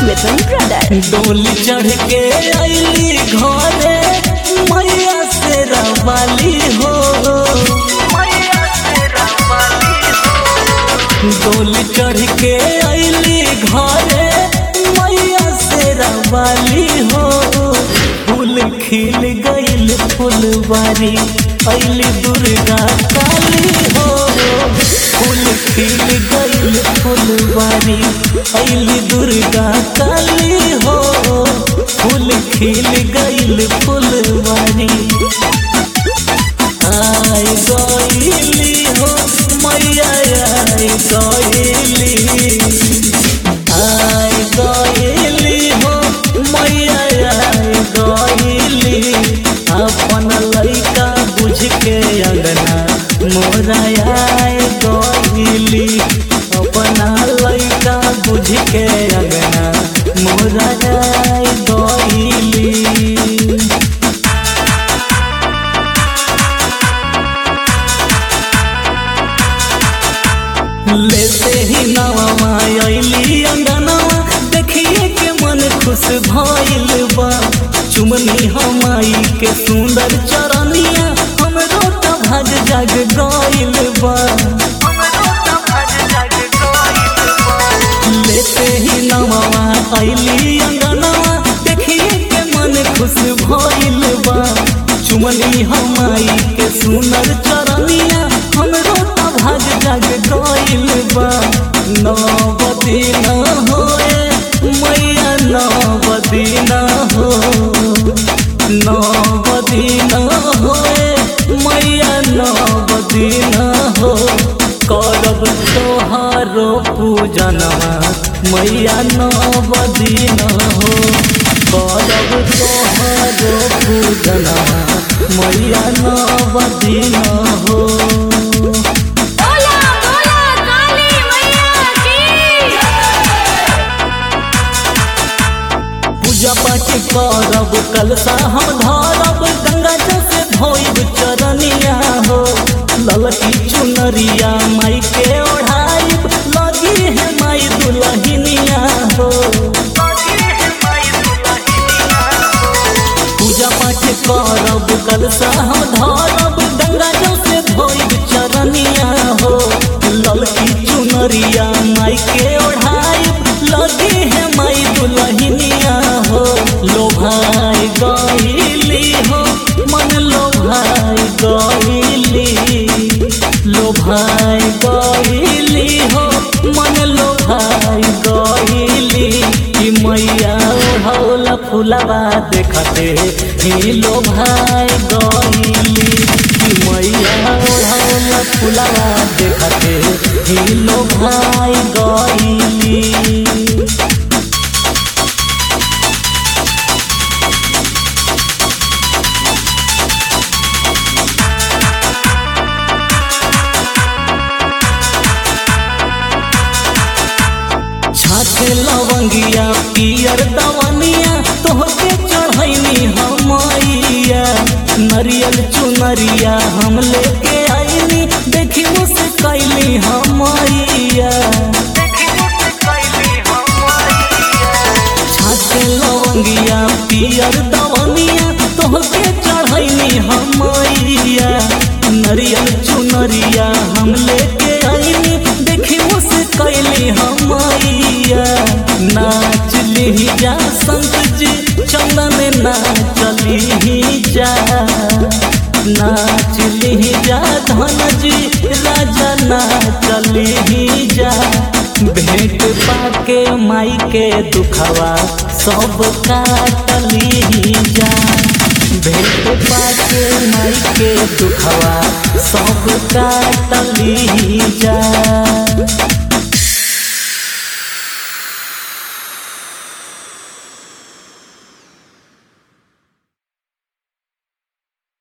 मिथुन brother डोली चढ़ के अली घरे मैया से रवाली हो डोली चढ़ के अली घरे मैया से रवाली हो फूल खिल गईल फुलवारी अली दुर्गा काली हो फूल खिल गईल फुलवारी अली दुर्गा काली हो फूल खिल गईल फुलवारी आय गईली हो मैया आय गईली आय गईली हो मैया आय गईली अपन लइका बुझ के अंगना मोरा आय गईली अपना लइका बुझ के अंगना मोरा आय गईली लेते ही नवा अली अंगनवा देखिए के मन खुश भइल बा चुमनी हमाई के सुंदर चरनिया हमरो त भाग जाग गइल बा लेते ही नवा अली अंगनवा देखिए के मन खुश भइल बा चुमनी हमाई के सुंदर चरनिया हमरो त भाग जाग गइल बा नवदी न होए मैया नवदी न हो नवदी न होए मैया नवदी न हो करब तोहारो पूजनवा मैया नवदी न हो करब तोहारो पूजनवा मैया नवदी न हो बोला बोला काली मैया की पूजा पाठ करब कलसा हम धरब गंगा जल से धोइब चरनिया हो ललकी चुनरिया माई के ओढ़ाइब लगी है माई दुलहिनिया हो पूजा पाठ करब कलसा हम धरब गंगा जल से धोइब चरनिया हो ललकी चुनरिया माई के ओढ़ाइब लगी है माई दुलहिनिया हो लोभाई गईली हो मन लोभाई गईली लोभाई गईली हो मन लोभाई गईली कि मैया ओढ़ौला फुलवा देखते ही लोभाई गईली कि मैया ओढ़ौला फुलवा देखते ही लोभाई गईली छाते लवंगिया पियर दवनिया तोहके चढ़ैनी हमैया नरियल चुनरिया हम लेके आईनी देखी मुझसे कैली हमैया छाते लवंगिया पियर दवनिया तोहके चढ़ैनी हमैया नरियल चुनरिया हम लेके आईनी देखी मुझसे कैली हमैया नाच ली जा संत जी चंदन नाचली ही जा नाच ली जा धन जी राजा नाचली ही जा भेंट पाके माई के दुखवा सब काटली ही जा भेंट पाके माई के दुखवा सब काटली ही जा